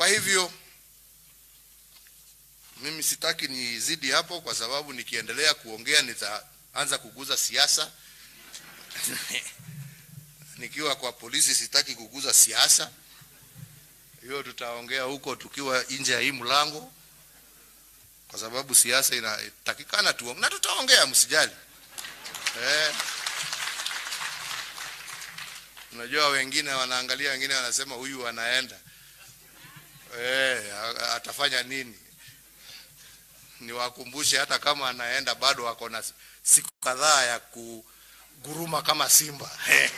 hivyo mimi sitaki nizidi hapo, kwa sababu nikiendelea kuongea nitaanza kuguza siasa. Nikiwa kwa polisi sitaki kuguza siasa, hiyo tutaongea huko tukiwa nje ya hii mlango, kwa sababu siasa inatakikana tu, na tutaongea, msijali eh. Unajua wengine wanaangalia, wengine wanasema huyu anaenda eh, atafanya nini? Niwakumbushe hata kama anaenda bado ako na siku kadhaa ya kuguruma kama simba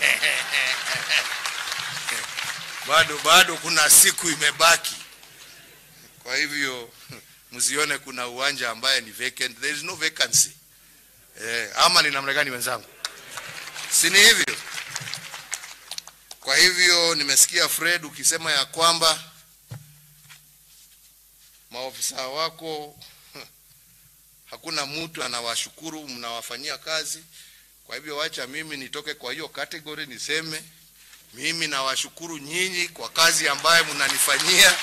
bado bado kuna siku imebaki. Kwa hivyo msione kuna uwanja ambaye ni vacant. There is no vacancy. Eh, ama ni namna gani wenzangu? Si ni hivyo? Kwa hivyo nimesikia Fred ukisema ya kwamba maofisa wako hakuna mtu anawashukuru, mnawafanyia kazi. Kwa hivyo wacha mimi nitoke kwa hiyo category niseme mimi nawashukuru nyinyi kwa kazi ambayo mnanifanyia.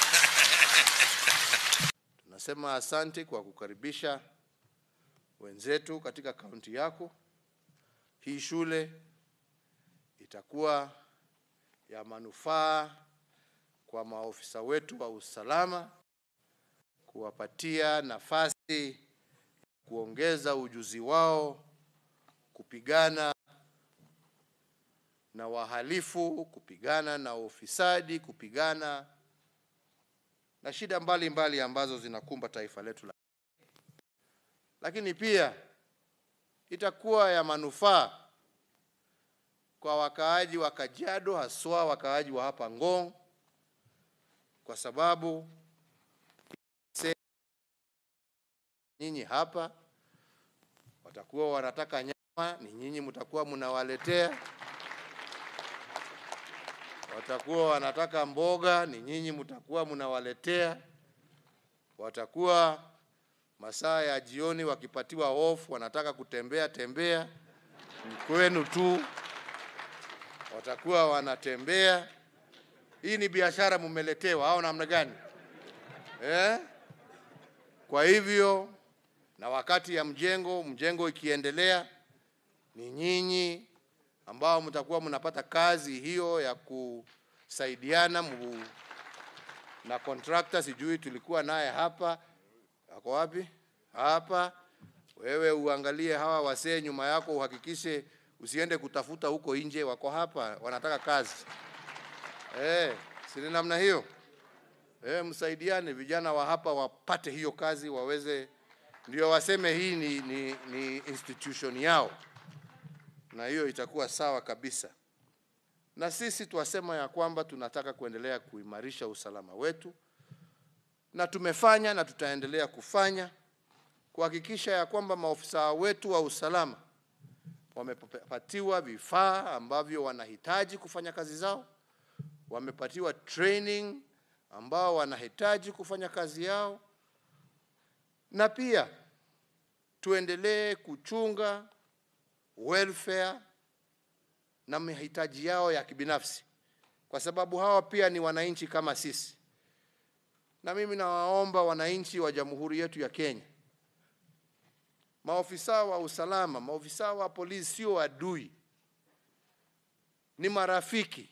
Tunasema asante kwa kukaribisha wenzetu katika kaunti yako. Hii shule itakuwa ya manufaa kwa maofisa wetu wa usalama, kuwapatia nafasi kuongeza ujuzi wao kupigana na wahalifu, kupigana na ufisadi, kupigana na shida mbalimbali mbali ambazo zinakumba taifa letu la. Lakini pia itakuwa ya manufaa kwa wakaaji wa Kajiado, haswa wakaaji wa hapa Ngong, kwa sababu nyinyi hapa watakuwa wanataka nyama, ni nyinyi mtakuwa mnawaletea. Watakuwa wanataka mboga, ni nyinyi mtakuwa mnawaletea. Watakuwa masaa ya jioni wakipatiwa off, wanataka kutembea tembea, ni kwenu tu, watakuwa wanatembea. Hii ni biashara mumeletewa au namna gani eh? Kwa hivyo na wakati ya mjengo mjengo ikiendelea, ni nyinyi ambao mtakuwa mnapata kazi hiyo ya kusaidiana mu, na contractor. Sijui tulikuwa naye hapa, ako wapi? Hapa. Wewe uangalie hawa wasee nyuma yako, uhakikishe usiende kutafuta huko nje, wako hapa wanataka kazi eh, si ni namna hiyo eh? Msaidiane, vijana wa hapa wapate hiyo kazi, waweze ndio waseme hii ni, ni, ni institution yao, na hiyo itakuwa sawa kabisa. Na sisi twasema ya kwamba tunataka kuendelea kuimarisha usalama wetu, na tumefanya na tutaendelea kufanya kuhakikisha ya kwamba maofisa wetu wa usalama wamepatiwa vifaa ambavyo wanahitaji kufanya kazi zao, wamepatiwa training ambao wanahitaji kufanya kazi yao na pia tuendelee kuchunga welfare na mahitaji yao ya kibinafsi, kwa sababu hawa pia ni wananchi kama sisi. Na mimi nawaomba wananchi wa jamhuri yetu ya Kenya, maofisa wa usalama, maofisa wa polisi sio adui, ni marafiki,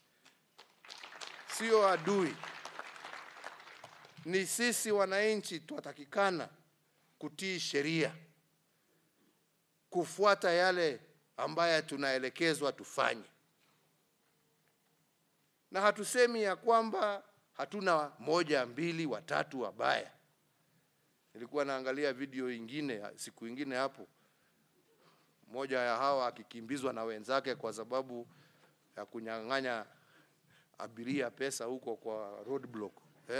sio adui ni sisi wananchi twatakikana kutii sheria, kufuata yale ambayo tunaelekezwa tufanye, na hatusemi ya kwamba hatuna moja mbili watatu wabaya. Nilikuwa naangalia video ingine siku ingine hapo, moja ya hawa akikimbizwa na wenzake kwa sababu ya kunyang'anya abiria pesa huko kwa roadblock eh?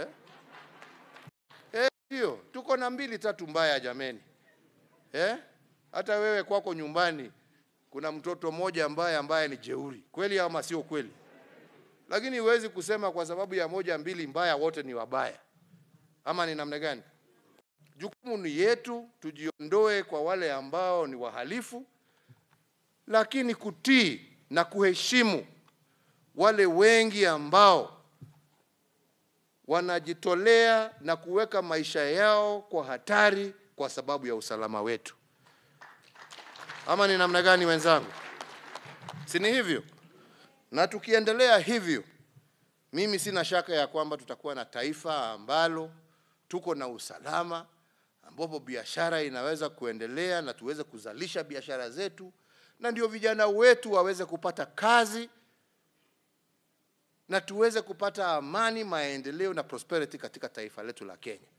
Hiyo tuko na mbili tatu mbaya jameni, eh? Hata wewe kwako nyumbani kuna mtoto mmoja ambaye ambaye ni jeuri kweli, ama sio kweli? Lakini huwezi kusema kwa sababu ya moja mbili mbaya wote ni wabaya, ama ni namna gani? Jukumu ni yetu, tujiondoe kwa wale ambao ni wahalifu, lakini kutii na kuheshimu wale wengi ambao wanajitolea na kuweka maisha yao kwa hatari kwa sababu ya usalama wetu. Ama ni namna gani wenzangu? Si ni hivyo? Na tukiendelea hivyo, mimi sina shaka ya kwamba tutakuwa na taifa ambalo tuko na usalama, ambapo biashara inaweza kuendelea na tuweze kuzalisha biashara zetu, na ndio vijana wetu waweze kupata kazi na tuweze kupata amani, maendeleo na prosperity katika taifa letu la Kenya.